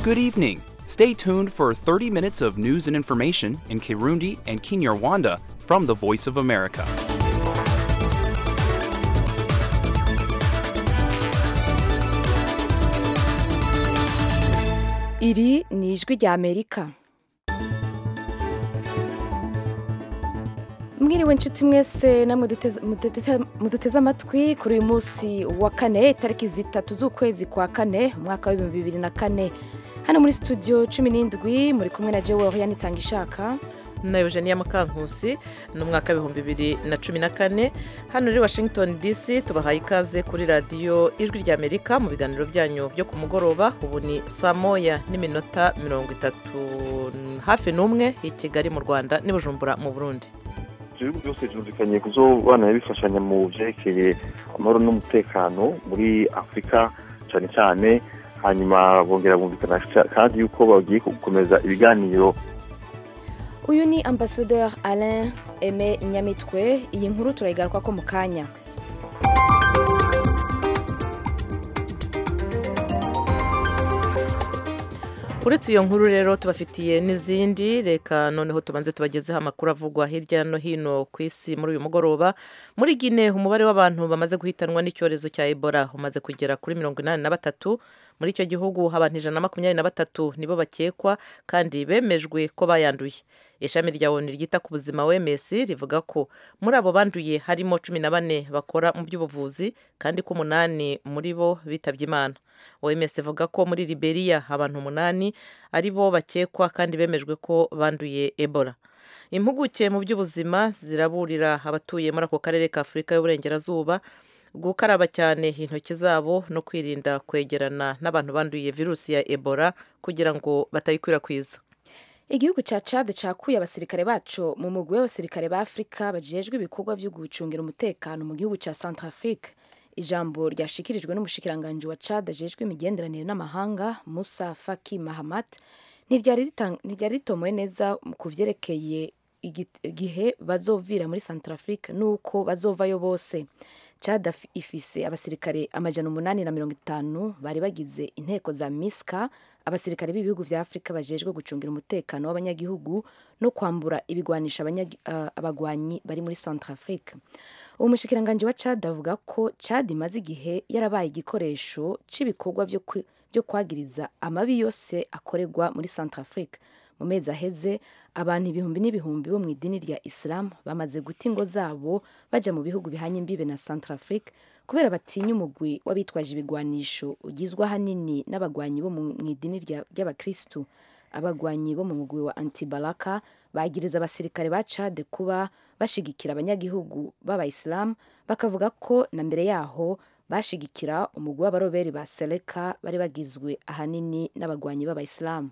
Good evening. Stay tuned for 30 minutes of news and information in Kirundi and Kinyarwanda from the Voice of America. iri ni ijwi rya amerika mwiriwe inshuti mwese namwe duteze- muduteze- muduteze amatwi kuri uyu munsi wa kane tariki zitatu z'ukwezi kwa kane umwaka w'ibihumbi bibiri na kane hano muri studio cumi n'indwi muri kumwe na jewe oriane itanga ishaka na eugenia mukankusi ni umwaka w'ibihumbi bibiri na cumi na kane hano muri washington dc tubahaye ikaze kuri radiyo ijwi rya amerika mu biganiro byanyu byo ku mugoroba ubu ni saa moya n'iminota mirongo itatu hafi n'umwe i kigali mu rwanda n'i bujumbura mu burundi ibihugu byose byumvikanye kuzobana bifashanya mu byerekeye amahoro n'umutekano muri afurika cyane cyane hanyuma bongera bumvikana ca- kandi yuko bagiye gukomeza ibiganiro uyu ni ambasaderi alain aime nyamitwe iyi nkuru turayigaruka ko mu kanya uretse iyo nkuru rero tubafitiye n'izindi reka noneho tubanze tubagezeho amakuru avugwa hirya no hino ku isi muri uyu mugoroba muri gine umubare w'abantu bamaze guhitanwa n'icyorezo cya ebola umaze kugera kuri mirongo inani na batatu muri icyo gihugu abantu ijana na makumyabiri na batatu nibo bakekwa kandi bemejwe ko bayanduye ishami rya onu ryita ku buzima wms rivuga ko muri abo banduye harimo cumi na bane bakora mu by'ubuvuzi kandi ko umunani muri bo bitabye imana oms ivuga ko muri liberia abantu umunani ari bo bakekwa kandi bemejwe ko banduye ebola impuguke mu by'ubuzima ziraburira abatuye muri ako karere ka afurika y'uburengerazuba gukaraba cyane intoki zabo no kwirinda kwegerana n'abantu banduye virusi ya ebola kugira ngo batayikwirakwiza igihugu cya cad cakuye abasirikare baco mu mugwi w'abasirikare ba afurika bajejwe ibikorwa byo gucungira umutekano mu gihugu cya centrafrique ijambo ryashikirijwe n'umushikiranganji wa cad ajejwe imigenderanire n'amahanga musa faki mahamat ntiryari ritang- ntiryari ritomoye neza ku vyerekeye igi- igihe bazovira muri centrafrique n'uko bazovayo bose cad af- ifise abasirikare amajana umunani na mirongo itanu bari bagize inteko za miska abasirikare b'ibihugu vya afurika bajejwe gucungira umutekano w'abanyagihugu no kwambura ibigwanisha abanyagi- ah, abagwanyi bari muri centrafrique uwo mushikiranganji wa cad avuga ko cad imaze igihe yarabaye igikoresho c'ibikorwa vyo kwi- vyo kwagiriza amabi yose akorerwa muri centrafrique mu mezi aheze abantu ibihumbi n'ibihumbi bo mu idini rya islam bamaze guta ingo zabo baja mu bihugu bihanye imbibe na centrafrique kubera batinya umugwi w'abitwaje ibigwanisho ugizwe ahanini n'abagwanyi bo mu mu idini rya- ry'abakristu abagwanyi bo mu mugwi wa antibalaka bagiriza abasirikare ba cad kuba bashigikira abanyagihugu b'abayisilamu bakavuga ko na mbere yaho bashigikira umugwi w'abaroberi ba seleka bari bagizwe ahanini n'abagwanyi b'abayisilamu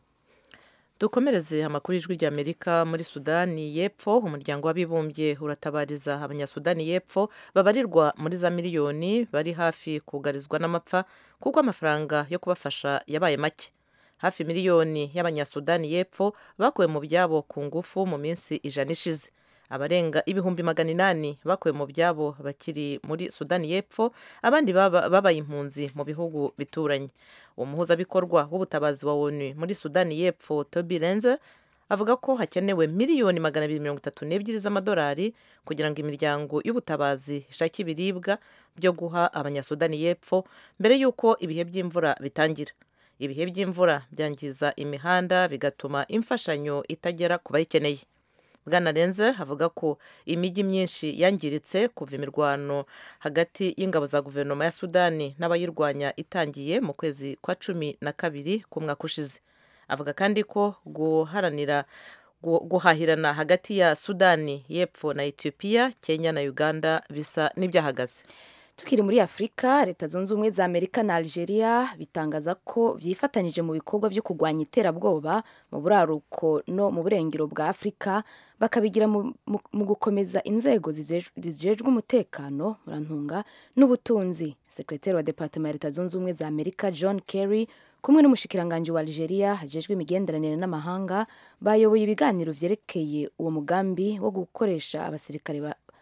dukomereze amakuru y'ijwi ry'amerika muri sudani y'epfo umuryango w'abibumbye uratabariza abanyasudani y'epfo babarirwa muri za miliyoni bari hafi kugarizwa n'amapfa kuko amafaranga yo kubafasha yabaye make hafi miliyoni y'abanyasudani y'epfo bakuwe mu byabo ku ngufu mu minsi ijana ishize abarenga ibihumbi magana inani bakuwe mu byabo bakiri muri sudani y'epfo abandi baba- babaye impunzi mu bihugu bituranye umuhuzabikorwa w'ubutabazi wa onu muri sudani y'epfo toby lenze avuga ko hakenewe miliyoni magana abiri mirongo itatu n'ebyiri z'amadolari kugira ngo imiryango y'ubutabazi ishake ibiribwa byo guha abanyasudani y'epfo mbere y'uko ibihe by'imvura bitangira ibihe by'imvura byangiza imihanda bigatuma imfashanyo itagera ku bayikeneye bwana renze avuga ko imijyi myinshi yangiritse kuva imirwano hagati y'ingabo za guverinoma ya sudani n'abayirwanya itangiye mu kwezi kwa cumi na kabiri k'umwaka ushize avuga kandi ko guharanira gu- guhahirana hagati ya sudani y'epfo na etiyopiya kenya na uganda bisa n'ibyahagaze tukiri muri afurika leta zunze ubumwe za amerika na algeria bitangaza ko vyifatanije mu bikorwa vyo kurwanya iterabwoba mu buraruko no mu burengero bwa afurika bakabigira mu, mu, mu gukomeza inzego zijej- zijejwe umutekano murantunga n'ubutunzi sekretari wa departement ya leta zunze ubumwe za amerika john kerry kumwe n'umushikiranganji wa algeria hajejwe imigenderanire n'amahanga bayoboye ibiganiro vyerekeye uwo mugambi wo gukoresha abasirikare ba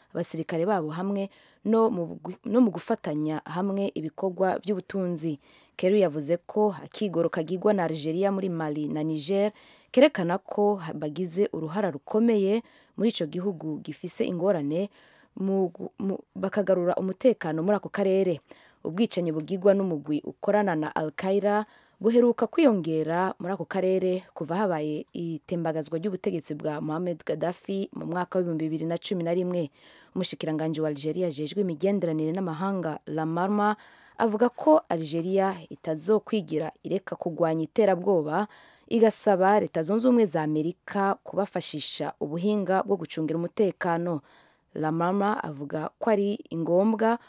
abasirikare babo hamwe no mu, no mu gufatanya hamwe ibikorwa by'ubutunzi Kerry yavuze ko akigoro kagirwa na Algeria muri Mali na Niger kerekana ko bagize uruhara rukomeye muri ico gihugu gifise ingorane mu, mu, bakagarura umutekano muri ako karere ubwicanyi bugirwa n'umugwi ukorana na Al-Qaeda buheruka kwiyongera muri ako karere kuva habaye itembagazwa ry'ubutegetsi bwa Mohamed Gaddafi mu mwaka w'ibihumbi bibiri na cumi na rimwe umushikiranganji wa Algeria ajejwe imigenderanire n'amahanga Lamarma avuga ko Algeria itazokwigira ireka kugwanya iterabwoba igasaba leta zunze ubumwe za Amerika kubafashisha ubuhinga bwo gucungira umutekano Lamarma avuga ko ari ngombwa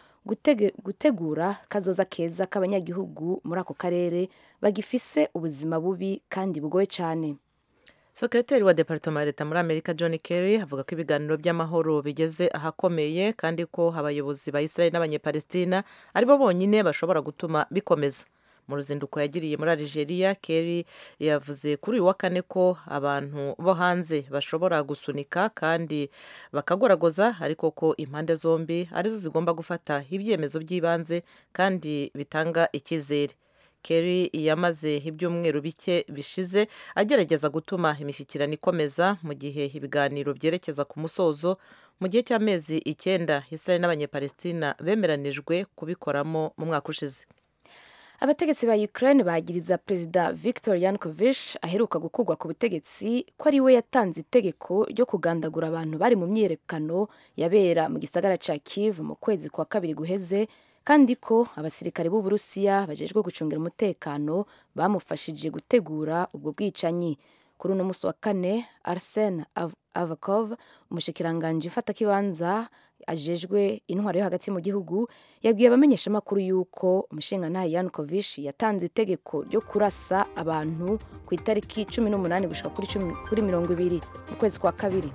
gutegura kazoza keza k'abanyagihugu muri ako karere bagifise ubuzima bubi kandi bugoye cyane sekreteri wa departoma ya leta muri amerika john kerry avuga ko ibiganiro by'amahoro bigeze ahakomeye kandi ko abayobozi ba israel n'abanyepalestina aribo bonyine bashobora gutuma bikomeza mu ruzinduko yagiriye muri Algeria Kerry yavuze kuri uyu wa kane ko abantu bo hanze bashobora gusunika kandi bakagoragoza ariko ko impande zombi arizo zigomba gufata ibyemezo by'ibanze kandi bitanga icyizere Kerry yamaze ibyumweru bike bishize agerageza gutuma imishyikirano ikomeza mu gihe ibiganiro byerekeza ku musozo mu gihe cy'amezi icyenda Israel n'abanyepalestina bemeranijwe kubikoramo mu mwaka ushize abategetsi ba Ukraine bagiriza perezida Viktor Yanukovych aheruka gukurwa ku butegetsi ko ari we yatanze itegeko ryo kugandagura abantu bari mu myiyerekano yabera mu gisagara ca Kiev mu kwezi kwa kabiri guheze kandi ko abasirikare b'Uburusiya bajejwe gucungira umutekano bamufashije gutegura ubwo bwicanyi kuri uno musi wa kane Arsen Avakov umushikiranganji mfatakibanza ajejwe intwaro yo hagati mu gihugu yabwiye abamenyeshamakuru yuko umushingantahe Yanukovych yatanze itegeko ryo kurasa abantu ku itariki cumi n'umunani gushika kuri, kuri mirongo ibiri mu kwezi kwa kabiri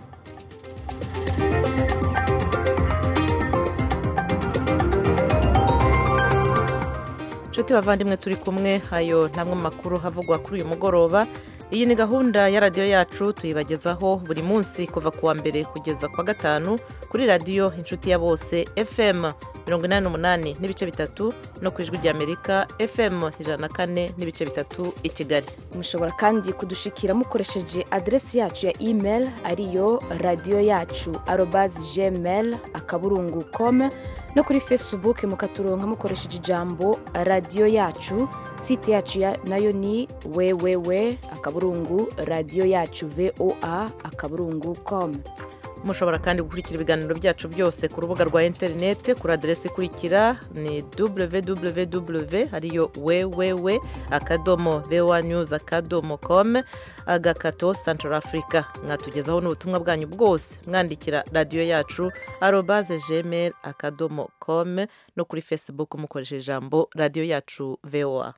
nshuti bavandimwe turi kumwe ayo ntamwe mu makuru havugwa kuri uyu mugoroba iyi ni gahunda ya radiyo yacu tuyibagezaho buri munsi kuva ku wa mbere kugeza ku wa gatanu kuri radiyo inshuti ya bose fm mirongo inani n'umunani n'ibice bitatu no ku ijwi ry'amerika fm ijana na kane n'ibice bitatu i kigali mushobora kandi kudushikira mukoresheje aderesi yacu ya email ariyo radiyo yacu arobazi gmail akaburungu com no kuri facebook mukaturonka mukoresheje ijambo radiyo yacu site yacu ya nayo ni wewewe akaburungu radiyo yacu voa akaburungu com mushobora kandi gukurikira ibiganiro byacu byose ku rubuga rwa interineti kuri aderesi ikurikira ni www ariyo wewewe akadomo voa news akadomo com agakato central africa mwatugezaho n'ubutumwa bwanyu bwose mwandikira radiyo yacu arobaze gmail akadomo com no kuri facebook mukoresheje ijambo radiyo yacu voa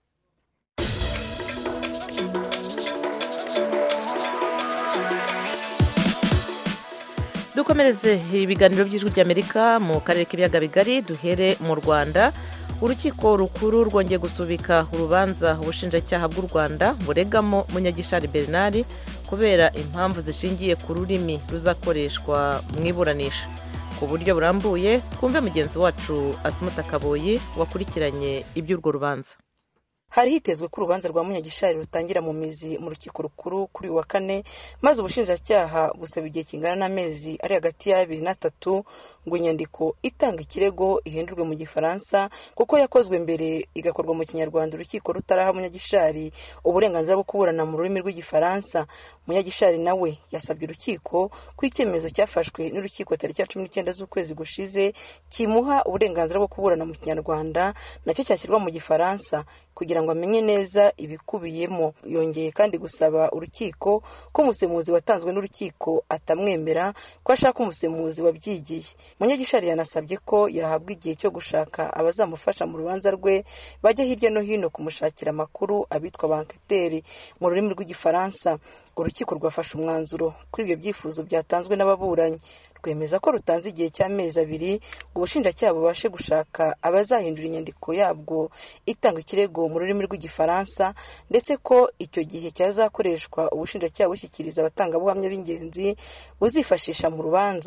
dukomereze ibiganiro by'ijwi ry'amerika mu karere k'ibiyaga bigari duhere mu rwanda urukiko rukuru rwongeye gusubika urubanza ubushinjacyaha bw'u rwanda buregamo munyagishari bernard kubera impamvu zishingiye ku rurimi ruzakoreshwa mu iburanisha ku buryo burambuye twumve mugenzi wacu asumuta kaboyi wakurikiranye iby'urwo rubanza hari hitezwe ko urubanza rwa munyagishari rutangira mu mizi mu rukiko rukuru kuri uyu wa kane maze ubushinjacyaha gusaba igihe kingana n'amezi ari hagati y'abiri n'atatu ngo inyandiko itanga ikirego ihindurwe mu gifaransa kuko yakozwe mbere igakorwa mu kinyarwanda urukiko rutaraha munyagishari uburenganzira bwo kuburana mu rurimi rw'igifaransa munyagishari nawe yasabye urukiko ko icyemezo cyafashwe n'urukiko tariki ya cumi n'icyenda z'ukwezi gushize kimuha uburenganzira bwo kuburana mu kinyarwanda nacyo cyashyirwa mu gifaransa kugira ngo amenye neza ibikubiyemo yongeye kandi gusaba urukiko ko umusemuzi watanzwe n'urukiko atamwemera ko ashaka umusemuzi wabyigiye munyagishari yanasabye ko yahabwa igihe cyo gushaka abazamufasha mu rubanza rwe bajya hirya no hino kumushakira amakuru abitwa banketeri mu rurimi rw'igifaransa urukiko rwafashe umwanzuro kuri ibyo byifuzo byatanzwe n'ababuranyi rwemeza ko rutanze igihe cy'amezi abiri ngo ubushinjacyaha bubashe gushaka abazahindura inyandiko yabwo itanga ikirego mu rurimi rw'igifaransa ndetse ko icyo gihe cyazakoreshwa ubushinjacyaha bushyikiriza abatangabuhamya b'ingenzi buzifashisha mu rubanza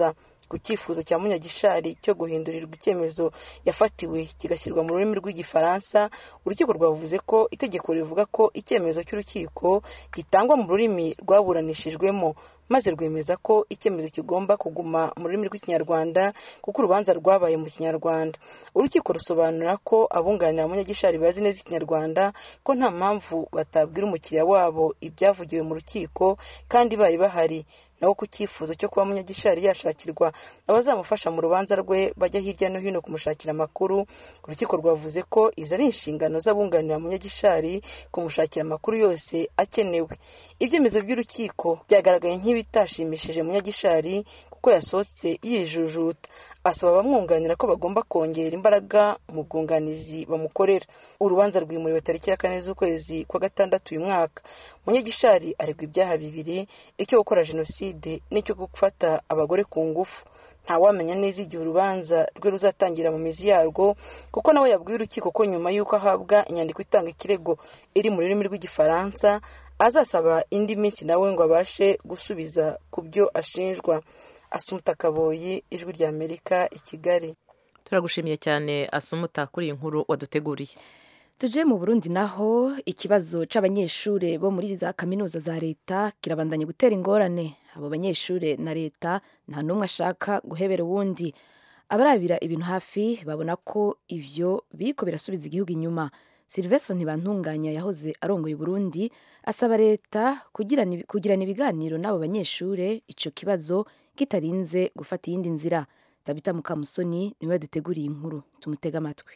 ku cyifuzo cya munyagishari cyo guhindurirwa icyemezo yafatiwe kigashyirwa mu rurimi rw'igifaransa urukiko rwavuze ko itegeko rivuga ko icyemezo cy'urukiko gitangwa mu rurimi rwaburanishijwemo maze rwemeza ko icyemezo kigomba kuguma mu rurimi rw'ikinyarwanda kuko urubanza rwabaye mu kinyarwanda urukiko rusobanura ko abunganira munyagishari bazi neza ikinyarwanda ko nta mpamvu batabwira umukiriya wabo ibyavugiwe mu rukiko kandi bari bahari naho ku cyifuzo cyo kuba munyagishari yashakirwa abazamufasha mu rubanza rwe bajya hirya no hino kumushakira amakuru urukiko rwavuze ko izi ari inshingano z'abunganira munyagishari kumushakira amakuru yose akenewe ibyemezo by'urukiko byagaragaye nk'ibitashimishije munyagishari kuko yasohotse yijujuta asaba abamwunganira ko bagomba kongera imbaraga mu bwunganizi bamukorera urubanza rwimuriwe tariki ya kane z'ukwezi kwa gatandatu uyu mwaka munyagishari aregwa ibyaha bibiri icyo gukora jenoside n'icyo gufata abagore ku ngufu ntawamenya neza igihe urubanza rwe ruzatangira mu mizi yarwo kuko nawe yabwiye urukiko ko nyuma y'uko ahabwa inyandiko itanga ikirego iri mu rurimi rw'igifaransa azasaba indi minsi nawe ngo abashe gusubiza ku byo ashinjwa asumuta kaboyi ijwi rya amerika i kigali turagushimiye cyane asumuta kuri iyi nkuru waduteguriye tuje mu burundi naho ikibazo c'abanyeshure bo muri za kaminuza za leta kirabandanya gutera ingorane abo banyeshure na leta nta n'umwe ashaka guhebera uwundi abarabira ibintu hafi babona ko ivyo biriko birasubiza igihugu inyuma silvestre ntibantunganya yahoze arongoye uburundi asaba leta kugirana kugirana ibiganiro n'abo banyeshure ico kibazo kitarinze gufata iyindi nzira tabita mukamusoni niwe duteguriye inkuru tumutega amatwi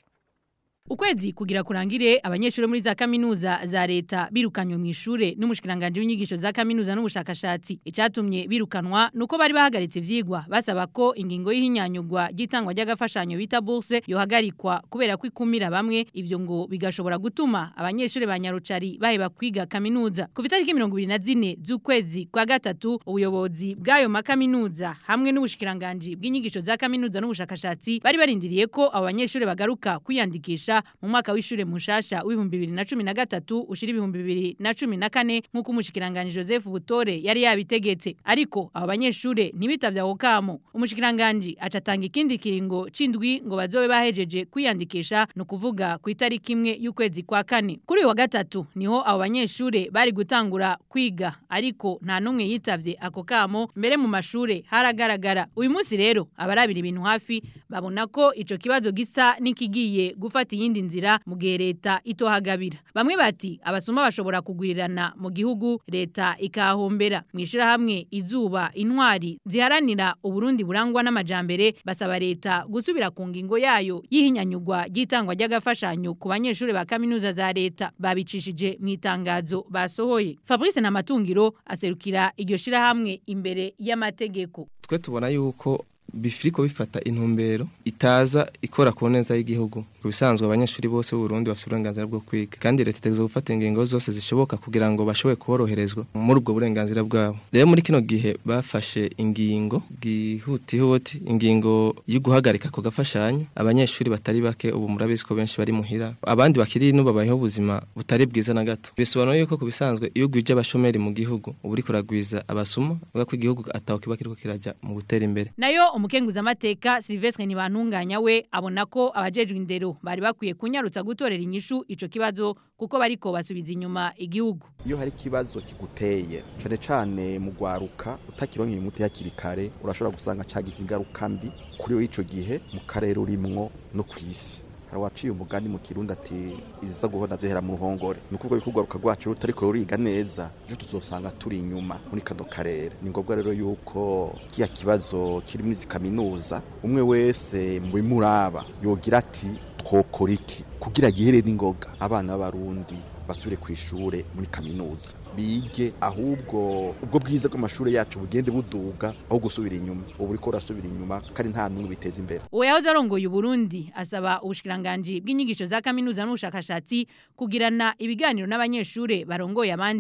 ukwezi kugira kurangire abanyeshuri muri za kaminuza za leta birukanywe mu ishure n'umushikiranganje w'inyigisho za kaminuza n'ubushakashatsi icatumye birukanwa nuko bari bahagaritse ivyigwa basaba ko ingingo y'ihinyanyugwa ry'itangwa ry'agafashanyo bita bourse yohagarikwa kubera ko ikumira bamwe ivyo ngo bigashobora gutuma abanyeshuri ba nyarucari baheba kwiga kaminuza ku itariki mirongo ibiri na zine z'ukwezi kwa gatatu ubuyobozi bw'ayo makaminuza hamwe n'ubushikiranganje bw'inyigisho za kaminuza n'ubushakashatsi bari barindiriye ko abo banyeshuri bagaruka kwiyandikisha mu mwaka w'ishure mushasha w'ibihumbi bibiri na cumi na gatatu ushira ibihumbi bibiri na cumi na kane nk'uko umushikiranganji joseph butore yari yabitegetse ariko abo banyeshure ntibitavye ako kamo umushikiranganji aca atanga ikindi kiringo c'indwi ngo bazobe bahejeje kwiyandikisha ni ukuvuga ku itariki imwe y'ukwezi kwa kane kuri uyu wa gatatu niho abo banyeshure bari gutangura kwiga ariko nta n'umwe yitavye ako kamo mbere mu mashure haragaragara uyu munsi rero abarabira ibintu hafi babona ko ico kibazo gisa n'ikigiye gufata iyindi nzira mu gihe leta itohagabira bamwe bati abasoma bashobora kugwirirana mu gihugu leta ikahombera mu ishirahamwe izuba intwari ziharanira uburundi burangwa n'amajambere basaba leta gusubira ku ngingo yayo y'ihinyanyugwa ry'itangwa ry'agafashanyo ku banyeshuri ba kaminuza za leta babicishije mu itangazo basohoye fabrice namatungiro aserukira iryo shirahamwe imbere y'amategeko twe tubona yuko bifiriko bifata intumbero itaza ikora ku neza y'igihugu ku bisanzwe abanyeshuri bose b'uburundi bafite uburenganzira bwo kwiga kandi leta itegerezwa gufata ingingo zose zishoboka kugira ngo bashobore koroherezwa muri ubwo burenganzira bwabo rero muri kino gihe bafashe ingingo bwihutihuti ingingo yo guhagarika ako gafashanyo abanyeshuri batari bake ubu murabizi ko benshi bari muhira abandi bakiri ino babayeho ubuzima butari bwiza na gato bisobanuye yuko ku bisanzwe iyo ugwije abashomeri mu gihugu uba uri kuragwiza abasuma uvuga ko igihugu ataho kiba kiriko kirajya mu gutera imbere nayo umukenguzamateka Silvestre Ntibantunganya we abona ko abajejwe indero bari bakwiye kunyarutsa gutorera inyishu ico kibazo kuko bariko basubiza inyuma igihugu iyo hari ikibazo kiguteye cyane cyane mu gwaruka utakironkeye umuti hakiri kare urashobora gusanga cagize ingaruka mbi kuri we ico gihe mu karere urimwo no kw'isi hari waciye umugani mu kirundi ati iziza guhona zihera mu ruhongore ni ukuvuga yuko urwaruka rwacu rutariko ruriga neza ejo tuzosanga turi inyuma muri kano karere ni ngombwa rero yuko kiya kibazo kiri muri izi kaminuza umwe wese mu bimuraba yogira ati twokora iki kugira gihere n'ingoga abana b'abarundi basubire ku ishure muri kaminuza bige ahubwo ubwo bwiza bw'amashuri yacu bugende buduga aho gusubira inyuma ubu buriko burasubira inyuma kandi nta n'umwe biteza imbere uwo yahoze arongoye uburundi asaba ubushikiranganji bw'inyigisho za kaminuza n'ubushakashatsi kugirana ibiganiro n'abanyeshure barongoye abandi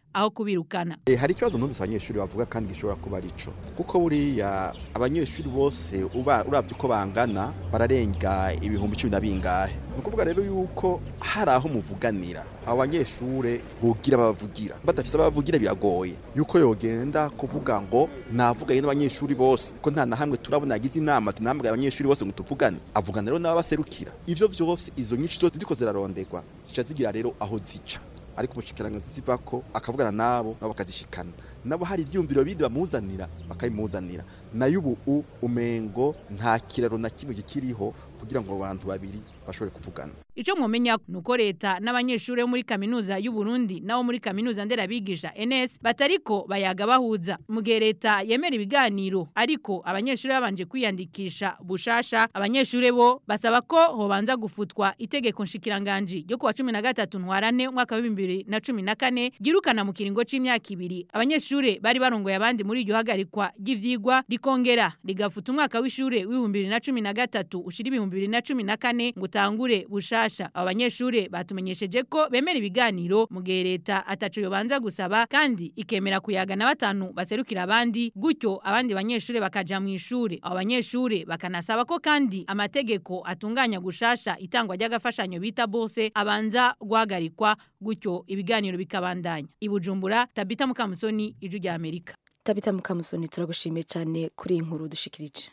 aho kubirukana E, hari ikibazo numvise abanyeshuri bavuga kandi gishobora kuba arico kuko buriya abanyeshuri bose uba uravye uko bangana bararenga ibihumbi cumi na bingahe ni ukuvuga rero yuko hari aho muvuganira abo banyeshure bogira babavugira badafise ababavugira biragoye yuko yogenda kuvuga ngo navuganye n'abanyeshuri bose ko nta na hamwe turabona yagize inama ati namwe abanyeshuri bose ngo tuvugane avugana rero n'ababaserukira ivyo vyose izo nyinshi zose ziriko zirarondegwa zica zigira rero aho zica ariko umushikiranganzi zivako akavugana nabo nabo bakazishikana nabo hari ivyumviro bindi bamuzanira bakabimuzanira nayo ubu u- umengo nta kiraro na kimwe kikiriho kugira ngo abo bantu babiri bashobore kuvugana Ico mwomenya nuko leta n'abanyeshuri bo muri kaminuza y'u Burundi nabo muri kaminuza nderabigisha NS batariko bayaga bahuza mu gihe leta yemera ibiganiro ariko abanyeshuri babanje kwiyandikisha bushasha abanyeshuri bo basaba ko hobanza gufutwa itegeko nshikiranganje ryo kuwa 13 ntwarane umwaka wa 2014 girukana mu kiringo c'imyaka ibiri abanyeshuri bari barongoye abandi muri iryo hagarikwa ry'ivyigwa rikongera rigafuta umwaka w'ishure w'ibihumbi 2013 ushira ibihumbi 2014 ngo utangure bushasha abo banyeshure batumenyesheje ko bemera ibiganiro mu gihe leta ataco yobanza gusaba kandi ikemera kuyaga na batanu baserukira abandi gutyo abandi banyeshure bakaja mu ishure abo banyeshure bakanasaba ko kandi amategeko atunganya gushasha itangwa ry'agafashanyo bita bose abanza guhagarikwa gutyo ibiganiro bikabandanya ibujumbura tabita mukamusoni ijwi rya amerika tabita mukamusoni turagushimiye cyane kuri iyi nkuru dushikirije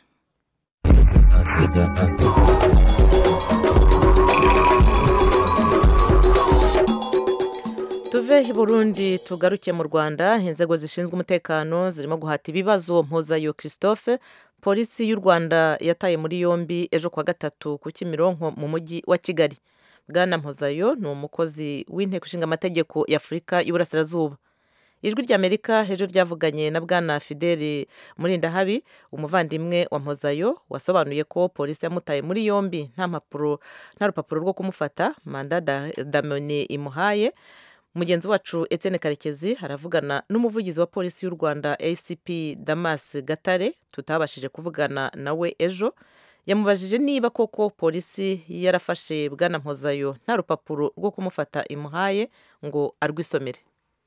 tuve i burundi tugaruke mu rwanda inzego zishinzwe umutekano zirimo guhata ibibazo mpuzayo christophe polisi y'u rwanda yataye muri yombi ejo kuwa gatatu ku kimironko mu mujyi wa kigali bwana mpuzayo ni umukozi w'inteko ishinga amategeko y'afurika y'uburasirazuba ijwi ry'amerika ejo ryavuganye na bwana fideli murindahabi umuvandimwe wa mpozayo wasobanuye ko polisi yamutaye muri yombi nta mpapuro nta rupapuro rwo kumufata manda da- damone imuhaye mugenzi wacu Etienne karekezi aravugana n'umuvugizi wa polisi y'u rwanda acp damas gatare tutabashije kuvugana nawe ejo yamubajije niba koko polisi yarafashe bwana mpozayo nta rupapuro rwo kumufata imuhaye ngo arwisomere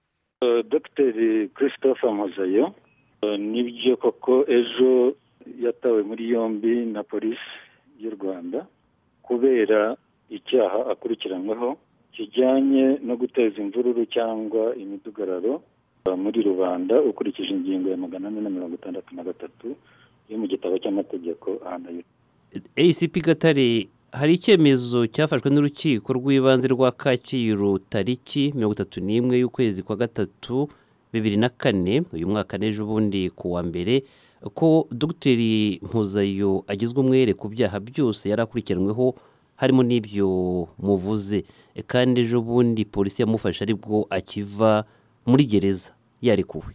dogiteri christophe muzayo nibyo koko ejo yatawe muri yombi na polisi y'u rwanda kubera icyaha akurikiranyweho kijyanye no guteza imvururu cyangwa imidugararo muri rubanda ukurikije ingingo ya magana ane na mirongo itandatu na gatatu yo mu gitabo cy'amategeko ahana acp gatare hari icyemezo cyafashwe n'urukiko rw'ibanze rwa kacyiru tariki mirongo itatu n'imwe y'ukwezi kwa gatatu bibiri na kane uyu mwaka n'ejo bundi ku wa mbere ko dogiteri mpuzayo agizwe umwere ku byaha byose yari akurikiranyweho harimo n'ibyo muvuze kandi ejo bundi polisi yamufashe aribwo akiva muri gereza yarekuwe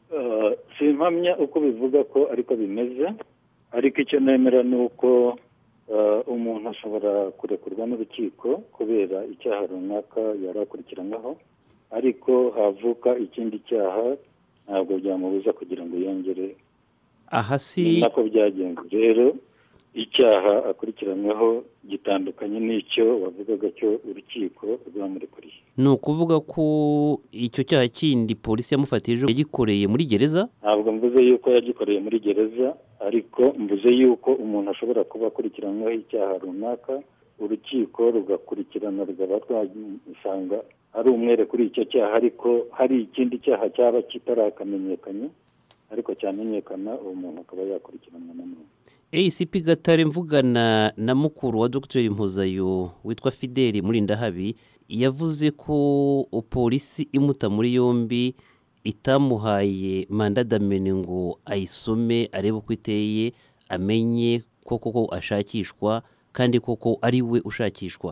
simpamya uko bivuga ko ariko bimeze ariko icyo nemera ni uko umuntu ashobora kurekurwa n'urukiko kubera icyaha runaka yari akurikiranyweho ariko havuka ikindi cyaha ntabwo byamubuza kugira ngo yongere aha si ni nako byagenze rero icyaha akurikiranyweho gitandukanye n'icyo wavugaga cyo urukiko rwamurekuriye ni ukuvuga ko icyo cyaha kindi polisi yamufatiye ejo yagikoreye muri gereza ntabwo mvuze yuko yagikoreye muri gereza ariko mvuze yuko umuntu ashobora kuba akurikiranyweho icyaha runaka urukiko rugakurikirana rukaba rwasanga ari umwere kuri icyo cyaha ariko hari ikindi cyaha cyaba kitarakamenyekanye ariko cyamenyekana uwo muntu akaba yakurikiranwa nanone acp gatare mvugana na mukuru wa dr mpuzayo witwa fideli murindahabi yavuze ko polisi imuta muri yombi itamuhaye manda damene ngo ayisome arebe uko iteye amenye ko koko ashakishwa kandi koko ari we ushakishwa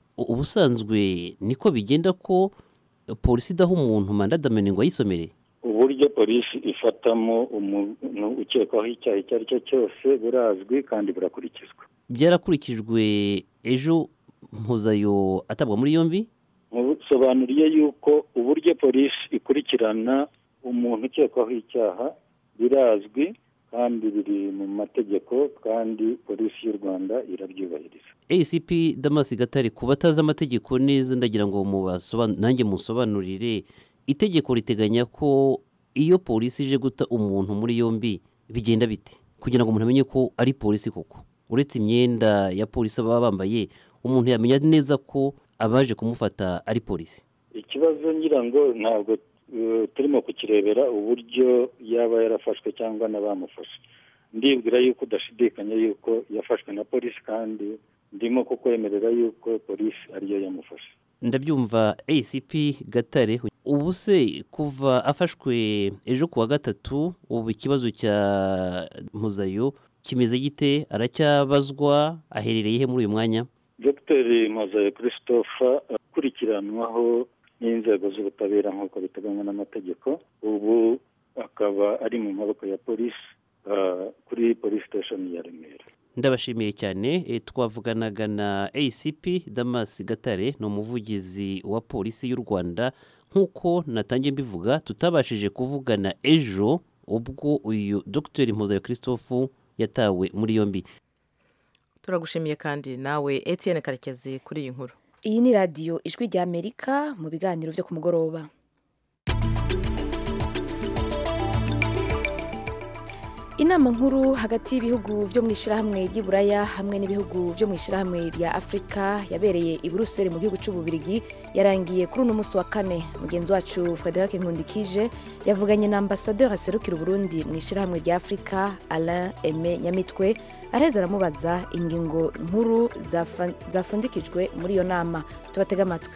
ubusanzwe niko bigenda ko polisi idaha umuntu manda damene ngo ayisomere uburyo polisi ifatamo umuntu ukekwaho icyaha icyo ari cyo cyose burazwi kandi burakurikizwa byarakurikijwe ejo mpuzayo atabwa muri yombi musobanuriye yuko uburyo polisi ikurikirana umuntu ukekwaho icyaha birazwi kandi biri mu mategeko kandi polisi y'u rwanda irabyubahiriza acp damas gatare ku batazi amategeko neza ndagira ngo nanjye musobanurire itegeko riteganya ko iyo polisi ije guta umuntu muri yombi bigenda bite kugira ngo umuntu amenye ko ari polisi koko uretse imyenda ya polisi baba bambaye umuntu yamenya neza ko abaje kumufata ari polisi ikibazo ngira ngo ntabwo eh, turimo kukirebera uburyo yaba yarafashwe cyangwa n'abamufashe ndibwira yuko udashidikanya yuko yafashwe na polisi kandi ndimo kukwemerera yuko polisi ariyo yamufashe ndabyumva acp gatare ubu se kuva afashwe ejo ku wa gatatu ubu ikibazo cya muzayo kimeze gite aracyabazwa aherereye he muri uyu mwanya dr mazayo christophe akurikiranwaho n'inzego z'ubutabera nk'uko biteganywa n'amategeko ubu akaba ari mu maboko ya polisi ah, kuri polisi station ya remera ndabashimiye cyane e, twavuganaga na acp damas gatare ni umuvugizi wa polisi y'u rwanda nk'uko natangiye mbivuga tutabashije kuvugana ejo ubwo uyu dr mpuzayo christophe yatawe muri yombi turagushimiye kandi nawe etienne karekezi kuri iyi nkuru iyi ni radiyo ijwi rya amerika mu biganiro byo ku mugoroba inama nkuru hagati y'ibihugu byo mu ishyirahamwe ry'iburaya hamwe n'ibihugu byo mu ishyirahamwe rya afurika yabereye i buruseli mu gihugu cy'ububirigi yarangiye kuri uno munsi wa kane mugenzi wacu frederic nkundikije yavuganye na ambasaderi aserukira uburundi mu ishyirahamwe rya afurika alain aime nyamitwe areza aramubaza ingingo nkuru zafa- zafundikijwe muri iyo nama tubatege amatwi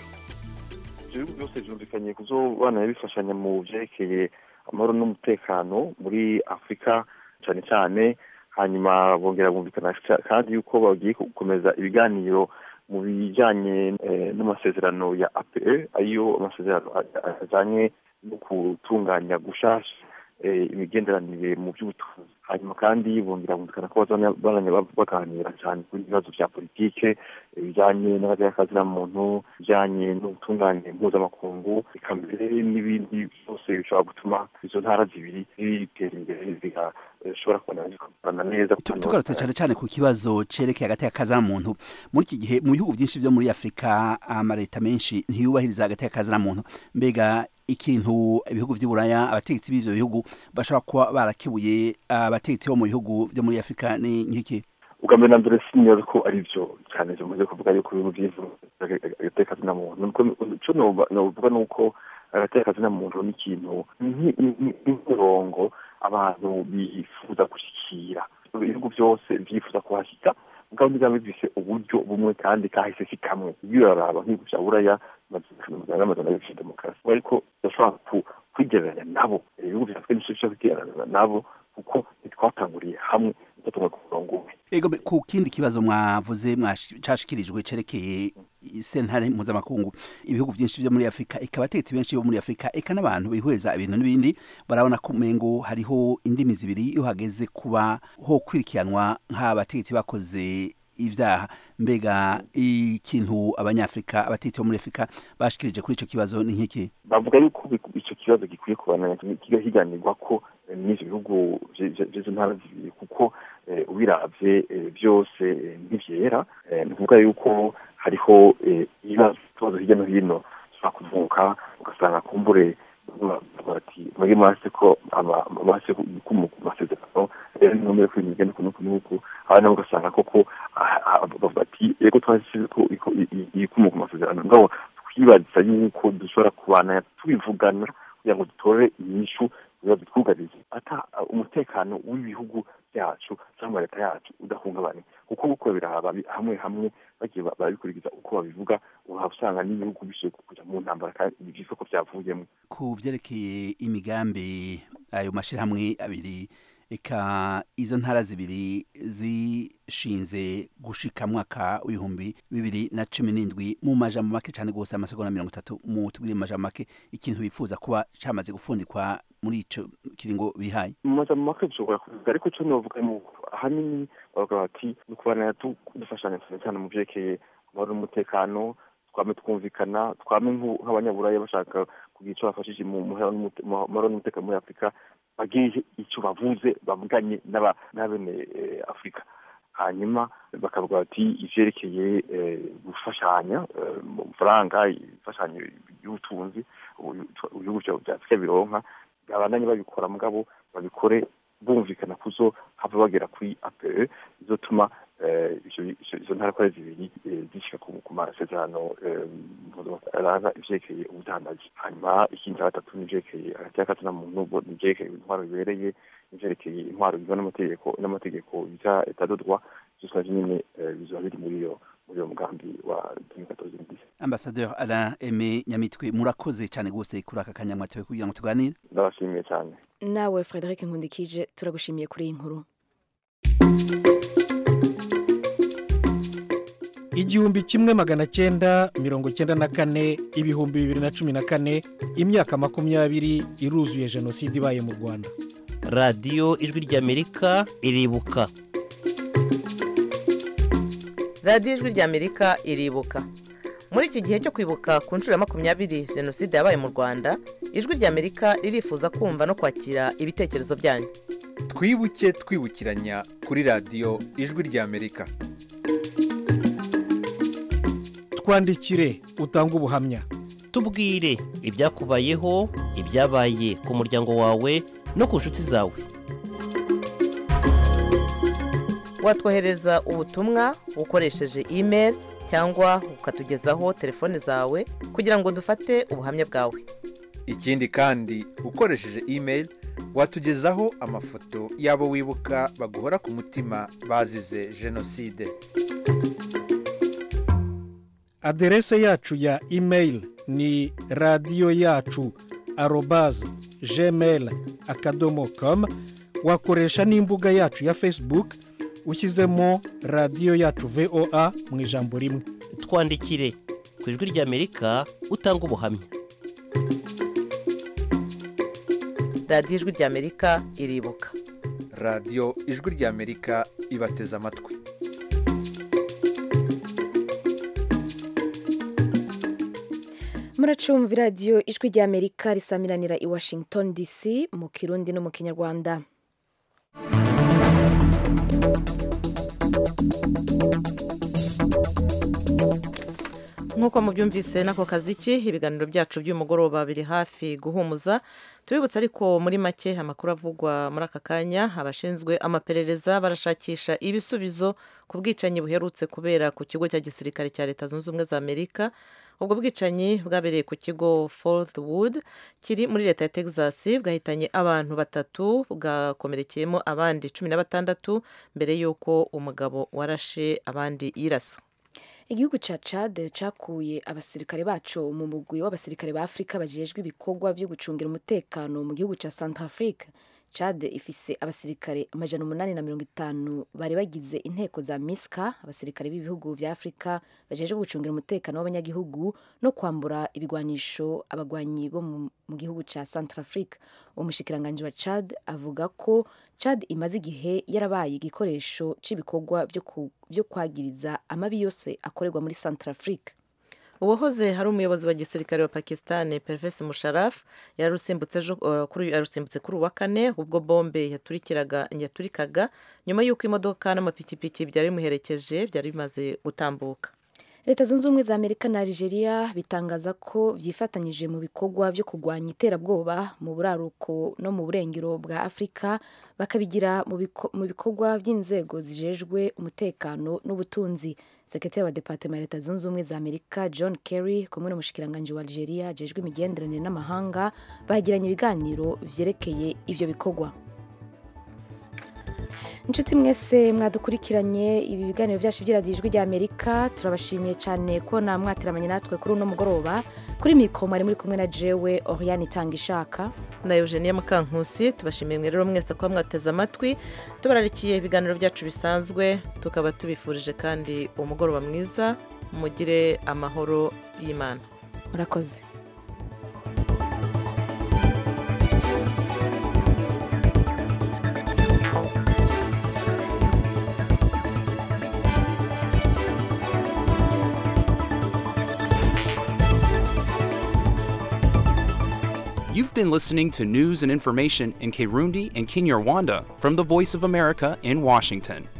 ibihugu byose byumvikanye kuzobana bifashanya mu byerekeye amahoro n'umutekano muri afurika cyane cyane hanyuma bongera bumvikana kandi yuko bagiye gukomeza ibiganiro mu bijyanye eh, n'amasezerano ya ape ariyo amasezerano a- ajyanye no gutunganya gushasha eh, imigenderanire mu by'ubutunzi hanyuma kandi bongera bumvikana ko bazanya baganira cyane kuri ibibazo bya politike ibijyanye n'abajyakazi muntu ibijyanye n'ubutungane mpuzamakungu eka mbere n'ibindi byose bishobora gutuma izo ntara zibiri zitera imbere zigashobora kubona zikorana neza Tu- tugarutse cyane cyane ku kibazo cerekeye hagati y'akazi muntu muri iki gihe mu bihugu byinshi byo muri afurika amaleta menshi ntiyubahiriza hagati y'akazi muntu mbega ikintu ibihugu by'uburaya abategetsi b'ivyo bihugu bashobora kuba barakibuye abategetsi bo mu bihugu byo muri afurika ni nk'iki ubwa mbere na mbere sinyoza ko ari byo cyane bimaze kuvuga yuko ibintu by'ivyo agateka na muntu nuko ico noba- novuga ni uko agateka na muntu ni ikintu nki- nki- nk'umurongo abantu bifuza gushyikira ibihugu byose byifuza kuhashyika ubwo biba bifise uburyo bumwe kandi kahise si kamwe iyo uraraba nk'ibihugu bya buraya n'amazana y'ibifite demokarasi ariko udashobora ku- kwigereranya nabo ibihugu bya afurika nicyo bishobora kwigereranya nabo kuko ntitwatanguriye hamwe tutumwe ku murongo umwe ego be- ku kindi kibazo mwavuze mwash- cashikirijwe cerekeye sentare mpuzamakungu ibihugu byinshi byo muri afurika eka abategetsi benshi bo muri afurika eka n'abantu bihweza ibintu n'ibindi barabona ko umengo hariho indimi zibiri iyo hageze kuba ho kwirikiranwa nk'abategetsi bakoze ivyaha mbega ikintu abanyafurika abategetsi bo muri afurika bashikirije kuri ico kibazo ni nk'iki bavuga yuko bi- icyo kibazo gikwiye kubana higanirwa ko eh, n'ivyo bihugu vy- vy- vy'izo ntara zibiri kuko eh, ubiravye eh, byose eh, ntivyera Eh, ni ukuvuga yuko hariho eh, ibibazo ibibazo hirya no hino bishobora kuvuka ugasanga kumbure bavuga bati mwebwe mwase ko ama- mwase ku ku masezerano rero nimwemere ko ibintu bigenda uku n'uku n'uku abandi nabo ugasanga koko ah, ah, bavuga bati yego twashyize ko iko- i- i- ibikomoka ku masezerano ngabo twibaza yuko dushobora kubana tubivugana kugira ngo dutore inyishu ibibazo twugarize ata umutekano w'ibihugu byacu cyangwa leta yacu udahungabanye kuko uko biraba bi- hamwe hamwe bagiye ba- barabikurikiza uko babivuga uhaba usanga n'ibihugu bishoboye kujya mu ntambara kandi byitwa ko byavuyemo ku vyerekeye imigambi ayo mashirahamwe abiri eka izo ntara zibiri zishinze gushika mwaka w'ibihumbi bibiri na cumi n'indwi mu majambo make cyane rwose amasegonda mirongo itatu mu tubwire mu majambo make ikintu bifuza kuba camaze gufundikwa muri ico kiringo bihaye mu majambo make dushobora kuvuga ariko icyo novuga ni uko ahanini bavuga bati ni ukubana du- dufashanya cyane cyane mu byerekeye amahoro n'umutekano twame twumvikana twame nk'u- nk'abanyaburaya bashaka kugira icyo bafashije mu mahoro n'umute- mu mahoro n'umutekano muri afurika bagire icyo bavuze bavuganye n'aba- n'abene eh, afurika hanyuma bakavuga bati ivyerekeye gufashanya mu mafaranga imfashanyo y'ubutunzi ibihugu vya afurika bironka babandanye babikora mugabo babikore bumvikana kuzo hava bagera kuri ape bizotuma izo ntara ko ari zibiri zishika ku masezerano aranga ivyerekeye ubudandaji hanyuma ikindi cya gatatu n'ivyerekeye hagati y'akazi na muntu n'ivyerekeye intwaro bibereye n'ivyerekeye intwaro bigwa n'amategeko n'amategeko bita etadodwa vyose navyo nyene bizoba biri muri iyo muri uwo mugambi wa 2014 Ambassadeur Alain Aimé Nyamitwe murakoze cyane gose kuri aka kanya mwatoye kugira ngo tuganire ndabashimiye cyane nawe Frederic Nkundikije turagushimiye kuri iyi nkuru igihumbi kimwe magana cyenda mirongo cyenda na kane ibihumbi bibiri na cumi na kane imyaka makumyabiri iruzuye jenoside ibaye mu rwanda radiyo ijwi ry'amerika iribuka radiyo ijwi ry'amerika iribuka muri iki gihe cyo kwibuka ku nshuro ya makumyabiri jenoside yabaye mu rwanda ijwi ry'amerika ririfuza kumva no kwakira ibitekerezo byanyu twibuke twibukiranya kuri radiyo ijwi ry'amerika twandikire utange ubuhamya tubwire ibyakubayeho ibyabaye ku muryango wawe no ku nshuti zawe watwohereza ubutumwa ukoresheje imeri cyangwa ukatugezaho telefone zawe kugira ngo dufate ubuhamya bwawe ikindi kandi ukoresheje imeri watugezaho amafoto y'abo wibuka baguhora ku mutima bazize jenoside aderese yacu ya imeyili ni radiyo yacu arobaze gmail akadomo komu wakoresha n'imbuga yacu ya facebook ushyizemo radiyo yacu voa mu ijambo rimwe twandikire ku ijwi ry'amerika utanga ubuhamya radiyo ijwi ry'amerika iribuka radiyo ijwi ry'amerika ibateze amatwi muracumva iradiyo ijwi ry'amerika risamiranira i washington dc mu kirundi no mu kinyarwanda nk'uko mubyumvise n'ako kaziki ibiganiro byacu by'umugoroba biri hafi guhumuza tubibutse ariko muri make amakuru avugwa muri aka kanya abashinzwe amaperereza barashakisha ibisubizo ku bwicanyi buherutse kubera ku kigo cya gisirikare cya leta zunze ubumwe za amerika ubwo bwicanyi bwabereye ku kigo Fort Wood kiri muri leta ya texas bwahitanye abantu batatu bwakomerekeyemo abandi cumi na batandatu mbere y'uko umugabo warashe abandi yirasa igihugu cya cade cyakuye abasirikare bacu mu mugwi w'abasirikare ba afurika bajejwe ibikorwa byo gucungira umutekano mu gihugu cya centrafrique cade ifise abasirikare amajana umunani na mirongo itanu bari bagize inteko za miska abasirikare b'ibihugu vya afurika bajejwe gucungira umutekano w'abanyagihugu no kwambura ibigwanisho abagwanyi bo mu gihugu cya centrafrique umushikiranganji wa cad avuga ko cad imaze igihe yarabaye igikoresho cy'ibikorwa byo kwagiriza amabi yose akorerwa muri centrafrique uwahoze hari umuyobozi wa gisirikare wa pakistan pervesi musharaf yarusimbutse kuri uwa kane ubwo bombe yaturikaga nyuma y'uko imodoka n'amapikipiki byari bimuherekeje byari bimaze gutambuka leta zunze ubumwe za amerika na algeria bitangaza ko byifatanyije mu bikorwa byo kurwanya iterabwoba mu buraruko no mu burengero bwa afurika bakabigira mu bikorwa by'inzego zijejwe umutekano n'ubutunzi sekretari wa departement ya leta zunze ubumwe za amerika john kerry kumwe n'umushikiranganji wa algeria ajejwe imigenderanire n'amahanga bagiranye ibiganiro vyerekeye ivyo bikorwa inshuti mwese mwadukurikiranye ibi biganiro byacu by'iradiyo ijwi rya amerika turabashimiye cyane ko namwatiramanye natwe kuri uno mugoroba kuri mikoro mwari muri kumwe na jewe oriane itanga ishaka na eugenie mukankusi tubashimiye mwe rero mwese kuba mwateze amatwi tubararikiye ibiganiro byacu bisanzwe tukaba tubifurije kandi umugoroba mwiza mugire amahoro y'imana murakoze You've been listening to news and information in Kirundi and Kinyarwanda from the Voice of America in Washington.